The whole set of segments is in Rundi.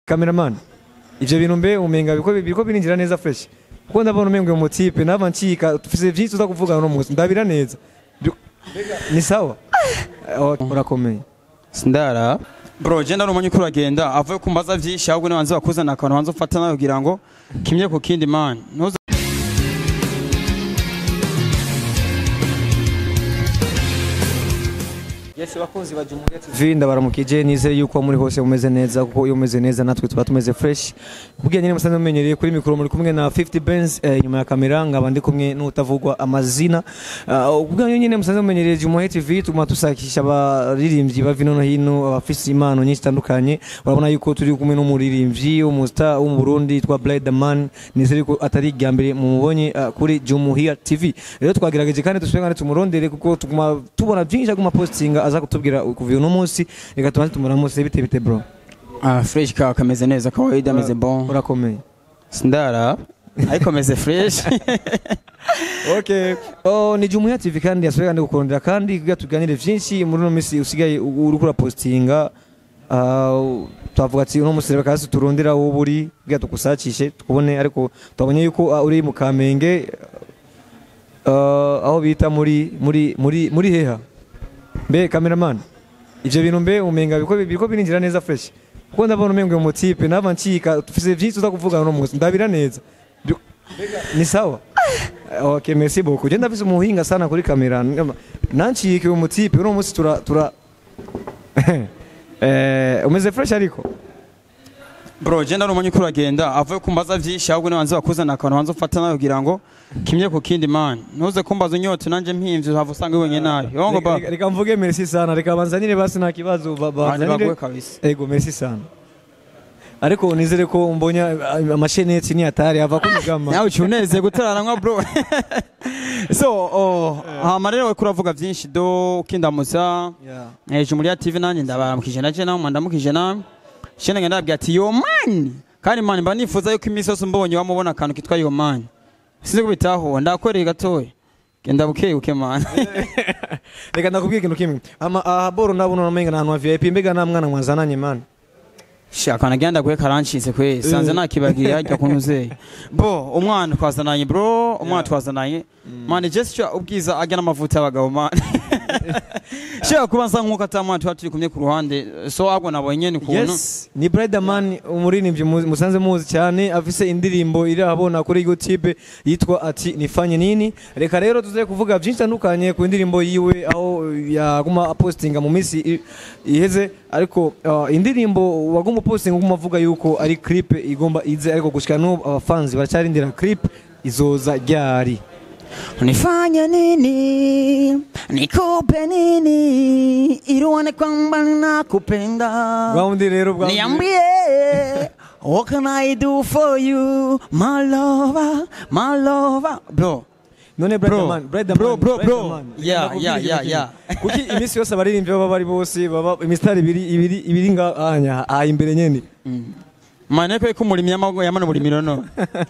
cameraman ivyo bintu mbe umenga biko biko birinjira neza fresh kuko ndabona umenga mu type nava ncika tufise vyinshi tuza kuvuga no munsi ndabira neza Byo- mbega, ni sawa Eh, urakomeye sindara bro je ndari umunye uko uragenda avuye kumbaza vyinshi ahubwo nibanze bakuzana akantu banze ufata nawe kugira ngo kimye ku kindi man ntuze Yes bakunzi ba Jumuiya TV ndabaramukije nizere yuko muri hose mumeze neza kuko iyo mumeze neza natwe tuba tumeze fresh kubwiye nyine musanzwe mumenyereye kuri mikoro muri kumwe na 50 Benz eh, nyuma ya kamera ngaba ndi kumwe n'utavugwa amazina uh, kubwiye nyine musanzwe mumenyereye Jumuiya TV tuma tusakisha abaririmbyi bava ino no hino abafise impano nyinshi zitandukanye urabona yuko turi kumwe n'umuririmbyi w'umusta wo mu Burundi yitwa Blade Man nizere yuko atari irya mbere mumubonye uh, kuri Jumuiya TV rero twagerageje kandi dusubire kandi tumurondere kuko tuguma tubona byinshi aguma postinga aza kutubwira kuva uno munsi reka tubanze tumuramutse bite bite bro ah fresh ka kameze neza kawaida ameze bon urakomeye sindara ariko ameze fresh okay oh ni Jumuiya TV kandi yasubiye kandi gukorondera kandi kugira tuganire byinshi muri uno minsi usigaye u- uriko urapostinga uh, twavuga ati uno munsi reka kasi turondera wo buri kugira tukusakishe tukubone ariko twabonye yuko uh, uri mu Kamenge uh, aho bita muri muri muri muri heha mbe cameraman ivyo bintu mbe umenga biko biko birinjira neza fresh kuko ndabona umenga mu type nava ncika tufise vyinshi tuza kuvuga no munsi ndabira neza Byo- mbega, ni sawa okay merci beaucoup je ndafise umuhinga sana kuri kamera nancike mu type uno munsi tura tura eh umeze fresh ariko bro je ndari umunye uko uragenda avuye kumbaza vyinshi ahubwo nibanze bakuzana akantu banze ufata nawe kugira ngo kimye ku kindi man ntuze kumbaza unyota nanje mpimvye uhava usanga wenyine nabi yongo Reka- ba reka- reka mvuge merci sana reka banzanire basi nta kibazo ba- baguwe banzanire kabisa ego merci sana ariko nizere ko mbonya amasheneti ni atari ava kunigama nawe uciye uneze gutararanwa bro so oh, hama rero wariko uravuga vyinshi do ukindamutsa yeah. hejuru muri ya tv nanjye ndabaramukije naje nawe ndamukije nawe shene ngenda ndabwira ati yo mani kandi mani mba nifuza yuko iminsi yose mbonye wamubona akantu kitwa yo mani sinzi kubitaho ndakoreye gatoya genda bukebuke mani reka ndakubwira ikintu kimwe ama aha boro ndabona namenga n'ahantu ha VIP mbega nta mwana mwazananye man shaka nagenda guhe karancitse kwe sanze nakibagiye harya kuntu uzeye bo umwana twazananye bro umwana twazananye mani jesi cyo ubwiza ajya n'amavuta y'abagabo mani shaka kuba nsa nk'uko atamwana tuba turi kumwe ku ruhande so ahubwo nabonye ni ukuntu yes ni Briderman umuririmbyi mu- musanze muzi cyane afise indirimbo iri ahabona kuri YouTube yitwa ati nifanye nini reka rero tuze kuvuga byinshi bitandukanye ku ndirimbo yiwe aho yaguma apostinga mu minsi i- iheze ariko uh, indirimbo waguma postinga uguma avuga yuko ari clip igomba ize ariko gushika n'ubu abafanzi baracyarindira clip izoza ryari Nifanye nini? Nikupe nini? Ili uone kwamba nakupenda. Bwaundi rero bwaundi Niambie. What can I do for you? My lover, my lover. Bro, none Bro, Briderman Briderman bro, bro, bro. Briderman. Yeah, Ndakubwira yeah, ikintu yeah, kimwe. yeah. kuki iminsi yose abaririmbyi baba bari bose baba imisitari ibiri ibiri ibiri ngahanya aha imbere nyene mane ko ko muri myamago yamana muri mirono.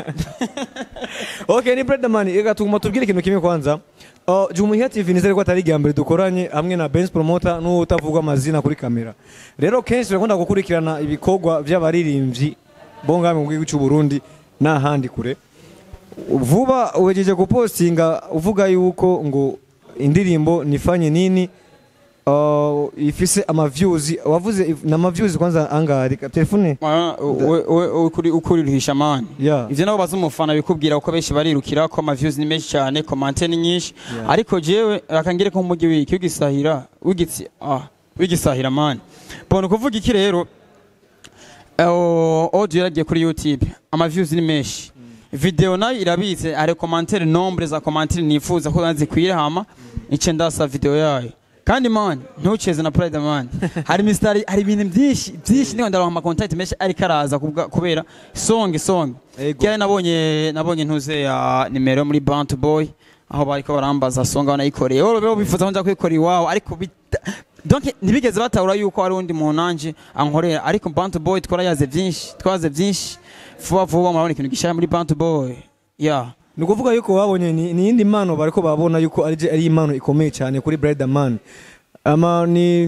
okay ni Briderman reka tuguma tubwire ikintu kimwe kwanza Uh, Jumuiya TV nizere ko atari irya mbere dukoranye hamwe na Benz Promoter n'uwo utavugwa amazina kuri kamera rero kenshi turakunda gukurikirana ibikorwa by'abaririmbyi bo ngahe mu gihugu cy'u Burundi n'ahandi kure vuba uwejeje gupostinga uvuga yuko ngo indirimbo nifanye nini uh, ifise amavyuzi wavuze if- na amavyuzi kwanza angahe Reka telefone ukuri ukuriruhisha mani. yeah. ivyo nabo baza umufana bikubwira ko benshi barirukira ko amaviews ni menshi cyane komante ni nyinshi Yeah. ariko jewe akangire ko umujyi wiki ugisahira wigitsi ah wigisahira man bona kuvuga iki rero eh, audio yaragiye kuri youtube amaviews ni menshi video nayo irabitse hari commentaire nombre za commentaire nifuza ko zikwira hama ice ndasa video yayo kandi man ntuceze na pride man hari mistari hari ibintu byinshi byinshi niyo ndaronka ama contact menshi ariko araza kubwa- kubera song song Ego. Kera nabonye nabonye ntuze ya nimero muri Bant Boy aho bariko barambaza songa banayikoreye wowe bo bifuza ko nza kuyikora iwawe ariko bita- donc ntibigeze batahura yuko hari undi muntu nanje ankorera ariko Bant Boy twarayaze byinshi twaze byinshi vuba vuba murabona ikintu gishaya muri Bant Boy yeah ni ukuvuga yuko babonye ni ni iyindi mpano bariko babona yuko ari ari impano ikomeye cyane kuri Briderman ama ni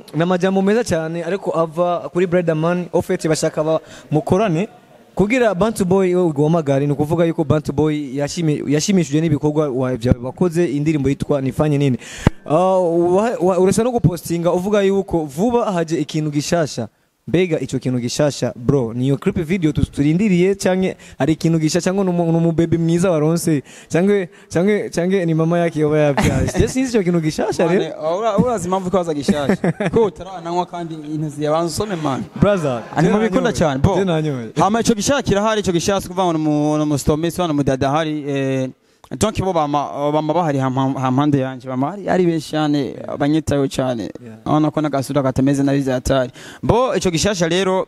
ni amajambo meza cyane ariko ava kuri Brotherman ofete bashaka ba mukorane kugira Bantu Boy we ugomagare ni ukuvuga yuko Bantu Boy yashimi- yashimishijwe n'ibikorwa wa- byawe wakoze indirimbo yitwa nifanye nini Ah, wa- wa- urasa no gupostinga uvuga yuko vuba haje ikintu gishasha mbega icyo kintu gishasha bro niyo clip video tu- turindiriye cyangwa hari ikintu gishasha cyangwa ni umu- ni umubebe mwiza waronse cyangwa cyangwa cyangwa ni mama yake yoba yabyaje je sinzi icyo kintu gishasha rero Mane, ura- urazi impamvu ko waza gishasha ko utarananywa kandi intozi yabanza usome mani brother Ani je mubikunda nanyoye. cyane bo je nanyoye hama ico gishaka kirahari ico gishaka kuva mu mu stomesi wana mu dada hari eh donc bo bama bama bahari hampa- hampande yanje bama hari ari benshi cyane banyitayo cyane Yeah. abona ko n'agasura katameze nabi zatari bo ico gishasha rero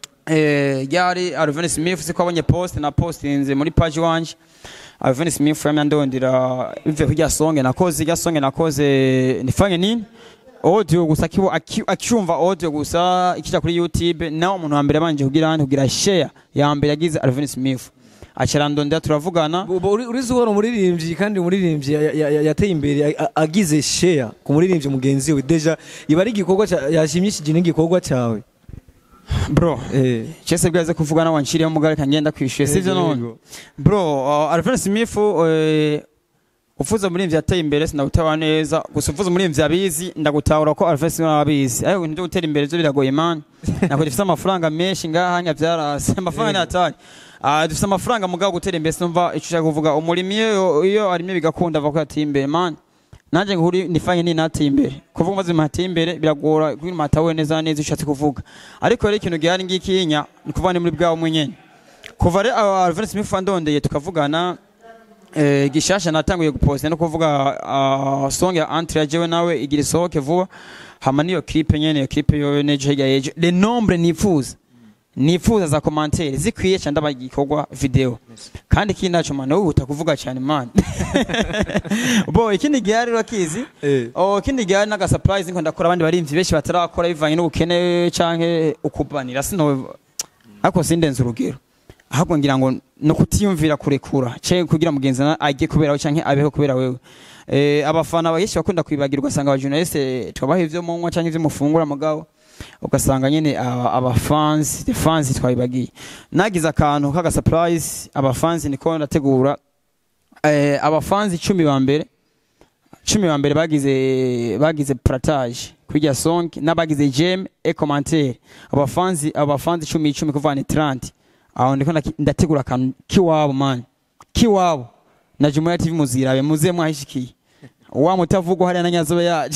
eh yari Alvin Smith siko abonye post na postinze muri page wanje Alvin Smith yamya ndondira bive kujya songe nakoze ijya songe nakoze nifanye nini audio gusa kibo aki- acyumva audio gusa ikija kuri YouTube nawe umuntu wa mbere abanje kugira hano kugira share ya mbere yagize Alvin Smith acarandondera turavugana Bo- bo- uri uri zuhora umuririmbyi kandi umuririmbyi ya- ya- ya- yateye imbere a- a- agize share ku muririmbyi mugenzi we deja iba ari igikorwa cya- yashimishije n'igikorwa cyawe bro eh Chese bwaze kuvugana wanshiriye mugare kangenda kwishyuye sivyo none Yego. bro uh, Alvin Smith uh, ufuza muri mvya yateye imbere sindagutawa neza gusa ufuza muri mvya abizi ndagutahura ko Alvin Smith abizi ariko ibintu byo gutera imbere byo biragoye man nako dufite amafaranga menshi ngaha nya byarase amafaranga ni atari Ah dufite amafaranga mugabo gutera imbere sinumva icyo ushaka kuvuga umurimi iyo iyo arimye bigakunda avuga ko yateye imbere man nanje nkuri nifanye ni nateye imbere kuvuga maze mateye imbere biragora kugira matawe neza neza ushatse kuvuga ariko rero ikintu gihari ngikinya ni kuvuga ni muri bwawe mwenyene kuva rero uh, Alvin Smith andondeye tukavugana eh, gishasha natanguye guposta no kuvuga uh, song ya Antre jewe nawe igira isohoke vuba hama niyo clip nyene iyo clip yo nejo hirya yejo le nombre nifuza nifuza za commentaire zikwiye cyane ndabagikorwa video kandi kindi naco man wowe utakuvuga cyane man bo ikindi gihari urakizi eh Oh, kindi gihari n'aga surprise niko ndakora abandi barimvyi benshi batarakora bivanye n'ubukene canke ukubanira sino ariko sindenze urugero ahubwo ngira ngo no kutiyumvira kurekura ce kugira mugenzi na ajye kubera canke abeho kubera wewe eh abafana benshi bakunda kwibagirwa usanga aba journaliste twabaha ivyo munywa canke ivyo mufungura mugabo ugasanga nyene aba aba fans the fans twabibagiye nagize akantu kaga surprise aba fans niko ndategura eh aba fans 10 ba mbere cumi ba mbere bagize bagize pratage kwijya song n'abagize jam e commentaire abafanzi abafanzi icumi icumi kuva ni 30 aho ndiko ndaki- ndategura akantu kiwabo man kiwabo na Jumuiya TV muzirabe muze mwahishikiye wa mutavugwa hariya na nyazobe yaje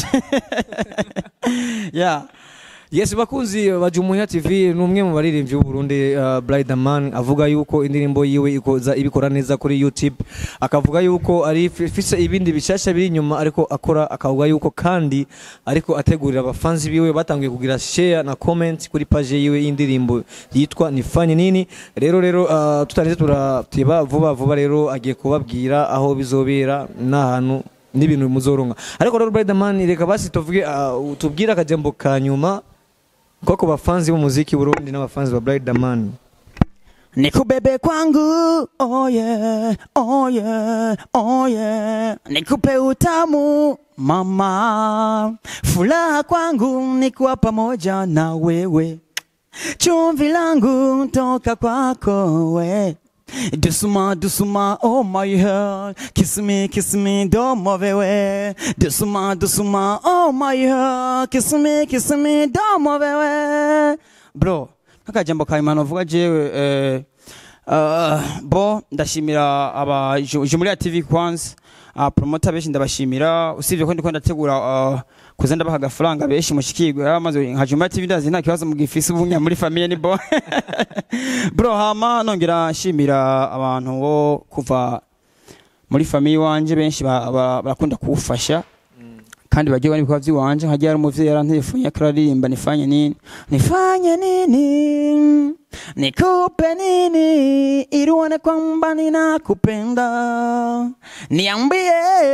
yeah Yes bakunzi ba Jumuiya TV ni umwe mu baririmbyi b'u Burundi uh, Brideman avuga yuko indirimbo yiwe ikoza ibikora neza kuri YouTube akavuga yuko ari ifise ibindi bishasha biri inyuma ariko akora akavuga yuko kandi ariko ategurira abafanzi biwe batangiye kugira share na comment kuri page yiwe y'indirimbo yitwa nifanye nini rero rero uh, tutarinze turatiba vuba vuba rero agiye kubabwira aho bizobera n'ahantu n'ibintu muzoronka ariko rero Brideman reka basi tuvuge uh, tubwire akajambo ka nyuma kwa kwa bafanzi b'umuziki Burundi n'abafanzi ba Brideman Nikubebe kwangu, oh yeah, oh yeah, oh yeah. Nikupe utamu, mama. Furaha kwangu ni kuwa pamoja na wewe. Chumvi langu toka kwako we. Dusuma, dusuma, oh my heart. Kiss me, kiss me, domo wewe. Dusuma, dusuma, oh my heart. Kiss me, kiss me, domo wewe. Bro, akajambo ka Imana uvuga jewe eh, uh, bo ndashimira aba Ju- Jumuiya TV kwanza uh, promoter benshi ndabashimira usibye ko ndiko ndategura uh, kuza ndabaha agafaranga benshi mushikirwe amaze nka Jumuiya TV ndazi nta kibazo mugifise ubunya muri famille ni bo bro hama nongera nshimira abantu bo kuva muri famille wanje benshi ba- ba- barakunda kuwufasha kandi bagiye bari ibikorwa by'iwanje nkagiye hari umuvyeyi yarantefunye akaririmba nifanye nini nifanye nini nikupe nini ili uone kwamba ninakupenda niambie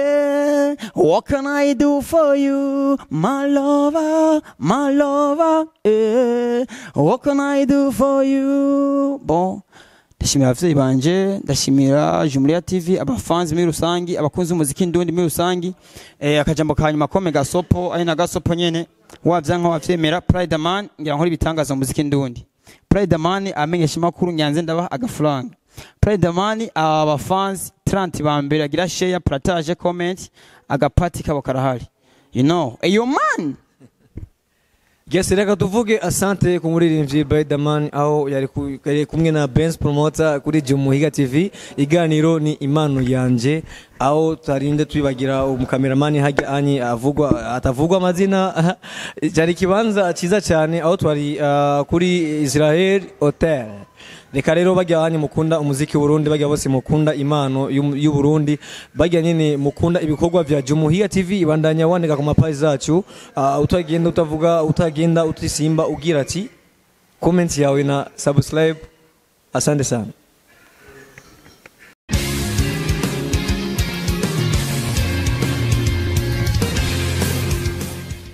what can I do for you my lover my lover eh. what can I do for you bon ndashimira abavyeyi banje ndashimira Jumuiya TV abafanzi muri rusangi abakunzi b'umuziki ndundi muri rusangi eh, akajambo ka nyuma kome gasopo ari na gasopo nyene wavyanka wavyemera Pride Man ngira nkora ibitangaza mu muziki ndundi Pride Man amenyesha makuru nyanze ndabaha agafaranga Pride Man aba fans 30 ba mbere agira share partage comment agapati kabo karahari you know eyo man Yes, reka tuvuge asante ku muririmbyi Biderman aho yari ku- yari kumwe na Benz Promoter kuri Jumuhiga TV iganiro ni impano yanje aho tarinde twibagira umukameramani hajya anyi avugwa atavugwa amazina cyari kibanza cyiza cyane aho twari ah, kuri Israel Hotel reka rero bajya banyu mukunda umuziki w'uburundi bajya bose mukunda impano y'u- y'uburundi bajya nyine mukunda ibikorwa vya jumuhiya tv ibandanya wandika ku mapaji zacu Ah, utagenda utavuga utagenda utisimba ugira ati comment yawe na subscribe asante sana